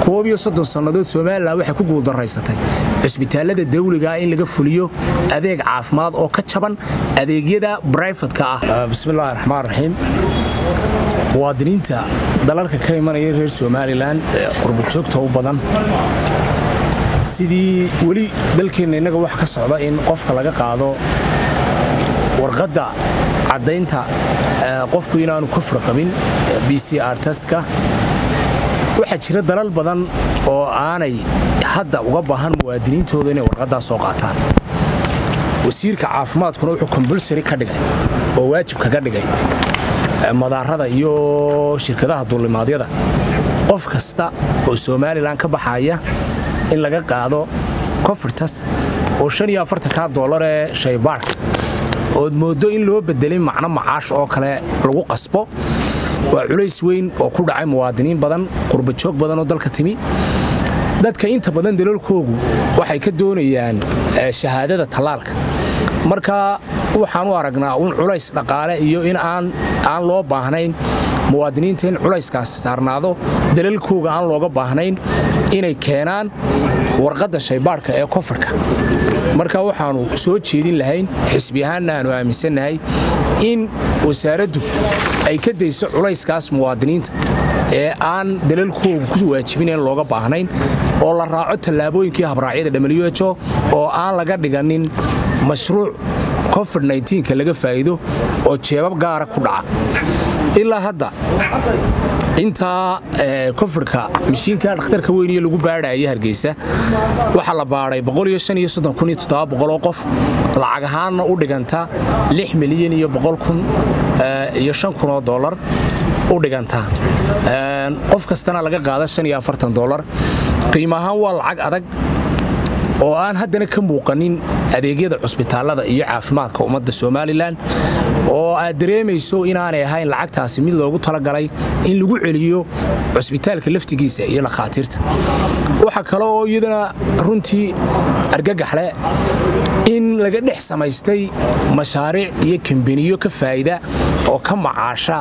koob iyo soddon sannadood somalilan waxay ku guuldaraysatay cusbitaallada dawligaa in laga fuliyo adeeg caafimaad oo ka jaban adeegyada brifadka ah bismillahi raxmaan raxiim muwaadiniinta dalalka ka imanaya reer somalilan ee qurbajoogta u badan sidii weli dalkeenna innaga wax ka socda in qofka laga qaado warqadda caddaynta qofku inaanu kufri qabin b c r taska waxaa jira dalal badan oo aanay hadda uga baahan muwaadiniintooda inay warqaddaa soo qaataan wasiirka caafimaadkuna wuxuu kombulsari ka dhigay oo waajib kaga dhigay madaarada iyo shirkadaha duulimaadyada qof kasta oo somalilan ka baxaya in laga qaado kofirtas oo ka dolar ee shaybaarka ood mooddo in loo bedelay macno macaash oo kale lagu qasbo waa culays weyn oo ku dhacay muwaadiniin badan qurbajoog badan oo dalka timi dadka inta badan dalalkoogu waxay ka doonayaan shahaadada tallaalka marka waxaan u aragnaa un culays dhaqaale iyo in aan loo baahnayn muwaadiniinta in culayskaasi saarnaado dalalkooga aan looga baahnayn inay keenaan warqadda shaybaadhka ee kofarka marka waxaannu soo jeedin lahayn xisbi ahaanna aanu aaminsannahay in wasaaraddu ay ka dayso culayskaas muwaadiniinta ee aan dalalkooga ku waajibin in looga baahnayn oo la raaco tallaabooyinkii habraacyada who oo aan laga dhiganin mashruuc covid ka laga faa'iido oo jeebab gaara ku dhaca ilaa hadda intaa kofirka mashiinka dhakhtarka weyniye lagu baadhaya hargeysa waxaa la baadhay oo qof lacag ahaanna u dhiganta milyan iyo iyo oo dolar u dhiganta qof kastana laga qaada dolar qiimo ahaan waa lacag adag oo aan haddana ka muuqanin adeegyada cusbitaallada iyo caafimaadka ummadda somalilan oo aad dareemayso inaanay ahayn lacagtaasi mid loogu talagalay in lagu celiyo cusbitaalka laftigiisa iyo lakhaatiirta waxaa kale oo iyadana runtii argagaxle in laga dhex samaystay mashaariic iyo kambeniyo ka faa'ida oo ka macaasha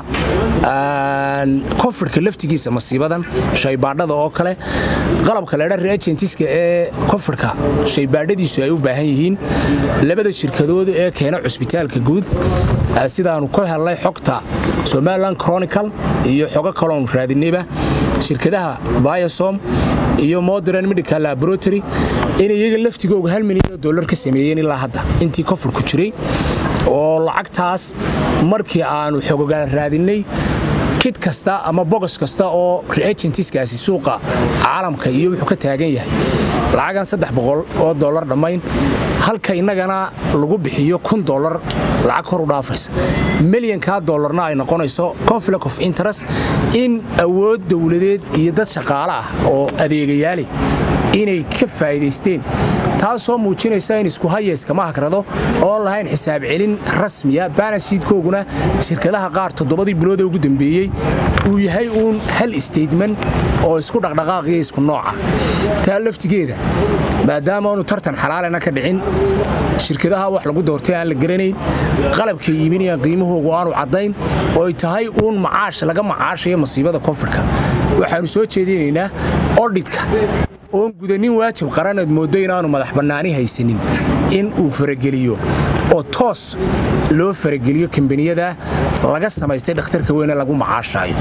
kofirka laftigiisa masiibadan shaybaadhada oo kale qalabka ledha reagentiska ee kofirka shaybaadhadiisu ay u baahan yihiin labada shirkadood ee keena cusbitaalka guud sidaannu ka hellay xogta somalilan chronical iyo xogo kaloon raadinayba shirkadaha biosom iyo modern medical laboratory inay iyaga laftigooga hal milyan oo dollar ka sameeyeen ilaa hadda intii kofurku jiray oo lacagtaas markii aannu xogogaal raadinnay kid kasta ama bogos kasta oo reagentiskaasi suuqa caalamka iyo wuxuu ka taagan yahay lacagan saddex boqol oo dollar dhammayn halka innagana lagu bixiyo kun dollar lacag kor u dhaafaysa milyankaa dollarna ay noqonayso conflict of interest in awood dowladeed iyo dad shaqaale ah oo adeegayaali inay ka faa'iidaysteen taasoo muujinaysa in isku hayayskama hagrado oon lahayn xisaab celin rasmiya baanashiidkooguna shirkadaha qaar toddobadii biloodee ugu dambeeyey uu yahay uun hal statement oo isku dhaqdhaqaaqiyo isku nooca taa laftigeeda maadaama aanu tartan xalaalena ka dhicin shirkadaha wax lagu doortay aan la garanayn qalabkay iiminayaan qiimahoogu aanu caddayn ooy tahay uun macaash laga macaashayo masiibada koonfurka waxaannu soo jeedinaynaa odhidka oon gudanin waajib qaranaad mooddo inaanu madax bannaani haysanin in uu farageliyo oo toos loo farageliyo kambaniyada laga samaystay dhakhtarka weyne lagu macaashaayo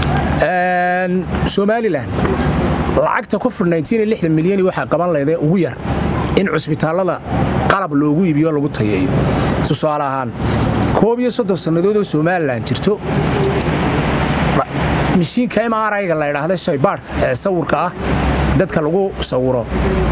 somalilan lacagta covid milyan waxaa qaban leedee ugu yar in cusbitaallada qalab loogu iibiyo lagu tayeeyo tusaale ahaan koob iyo soddon sannadood oo somalilan jirto mishiinka mrayga la ydhaahda shaybaadhka ee sawirka ah dadka lagu sawiro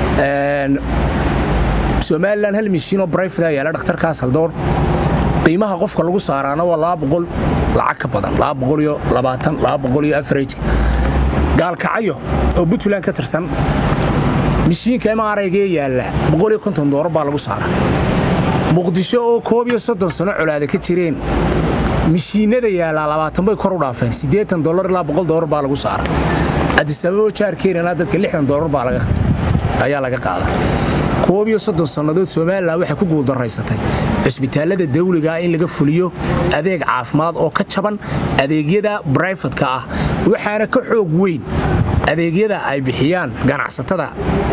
somalilan hal mishiinoo brifada yaala dhakhtarkaas haldoor qiimaha qofka lagu saaraana waa laba boqol lacag ka badan iyo afarajka gaalkacayo oo puntland ka tirsan mishiinka mraygae yaalla dolar baa lagu saara muqdisho oo koob iyo soddon sano colaada ka jireen mishiinada yaallaa labaatan bay kor u dhaafeen siddeetan dolar ilaa boqol dolar baa lagu saara adisababo jaarkeenana dadka lixdan dolar baa ayaa laga qaada koob iyo soddon sannadood somalilan waxay ku guuldaraysatay cusbitaallada dawligaa in laga fuliyo adeeg caafimaad oo ka jaban adeegyada brifadka ah waxaana ka xoog weyn adeegyada ay bixiyaan ganacsatada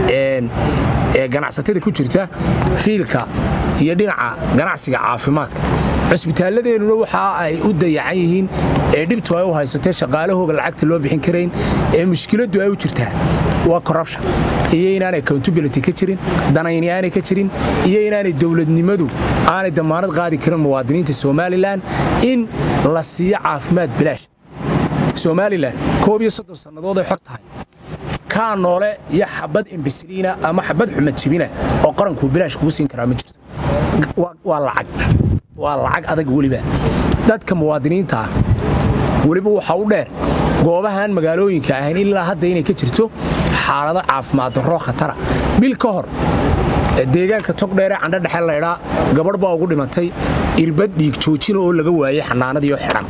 ee ganacsatada ku jirta fiilka iyo dhinaca ganacsiga caafimaadka cusbitaalladeennuna waxa ay u dayacan yihiin ee dhibtu ay u haysatee shaqaalahooga lacagta loo bixin karayn ee mushkiladdu ay u jirtaa waa corruption iyo inaanay accountability ka jirin danayni aanay ka jirin iyo inaanay dowladnimadu aanay damaanad qaadi karin muwaadiniinta somalilan in la siiyo caafimaad bilaash somalilan koob iyo soddon sannadood ay xor tahay kaa noole iyo xabad imbasiliina ama xabad xumad jibina oo qarankuu bilaash kugu siin karaa ma jirto waa lacag waa lacag adag weliba dadka muwaadiniinta ah weliba waxaa u dheer goobahaan magaalooyinka ahayn ilaa hadda inay ka jirto xaalado caafimaad darro khatara bil ka hor deegaanka togdheeree candho dhexe laydhaa gabadh baa ugu dhimatay irbad dhiig joojina oo laga waayey xanaanadiioo xidhan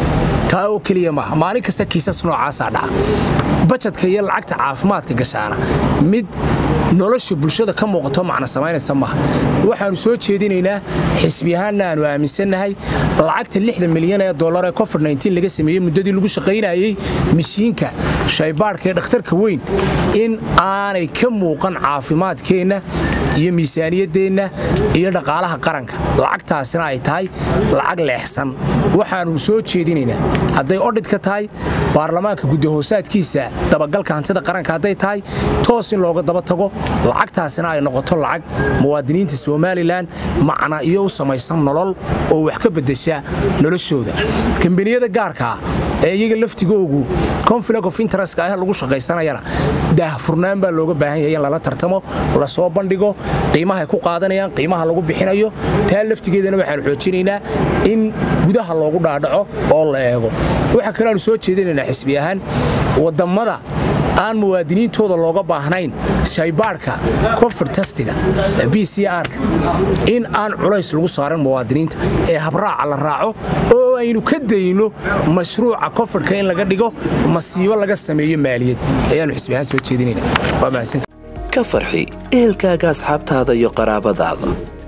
taa oo keliya maaha maalin kasta kiisas noocaasaa dhaca bajadka iyo lacagta caafimaadka gashaana mid nolosha bulshada ka muuqato macna samaynaysa maaha waxaannu soo jeedinaynaa xisbiyahaanna aanu aaminsannahay lacagta lixda milyan ee dollar ee covid laga sameeyey muddadii lagu shaqaynayey mishiinka shaybaadhka ee dhakhtarka weyn in aanay ka muuqan caafimaadkeenna iyo miisaaniyaddeenna iyo dhaqaalaha qaranka lacagtaasina ay tahay lacag leexsan waxaannu soo jeedinaynaa hadday odhid ka tahay baarlamaanka guddahoosaadkiisa dabagalka hantida qaranka hadday tahay toos in looga daba tago lacagtaasina ay noqoto lacag muwaadiniinta somalilan macna iyo u samaysan nolol oo wax ka beddesha noloshooda kambaniyada gaarkaa ee iyaga laftigoogu conflict of interest ah lagu shaqaysanayana daahfurnaan baa looga baahan yahay in lala tartamo lasoo bandhigo qiimahay ku qaadanayaan qiimaha lagu bixinayo taa laftigeedana waxaanu xoojinaynaa in gudaha loogu dhaadhaco oo la eego waxaa kale aanu soo jeedinaynaa xisbi ahaan wadammada aan muwaadiniintooda looga baahnayn shaybaadhka covid tastiga b c r-ka in aan culays lagu saaran muwaadiniinta ee habraaca la raaco oo aynu ka dayno mashruuca kofidhka in laga dhigo masiibo laga sameeyo maaliyad ayaanu xisbi ahaan soo jeedinayna waa mahadsan ka farxi ehelkaaga asxaabtaada iyo qaraabadaada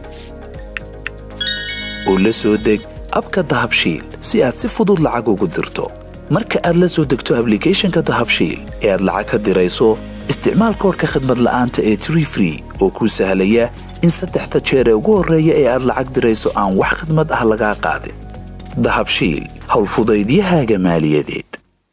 u la soo deg abka dahabshiil si aad si fudud lacag ugu dirto marka aad la soo degto ablicathonka dahabshiil ee aad lacag ka dirayso isticmaal koorka khadmad la'aanta ee tree free oo kuu sahlaya in saddexda jeer ee ugu horreeya ee aad lacag dirayso aan wax khadmad ah lagaa qaadin dahabshiil howlfudaydiyahaaga maaliyadeed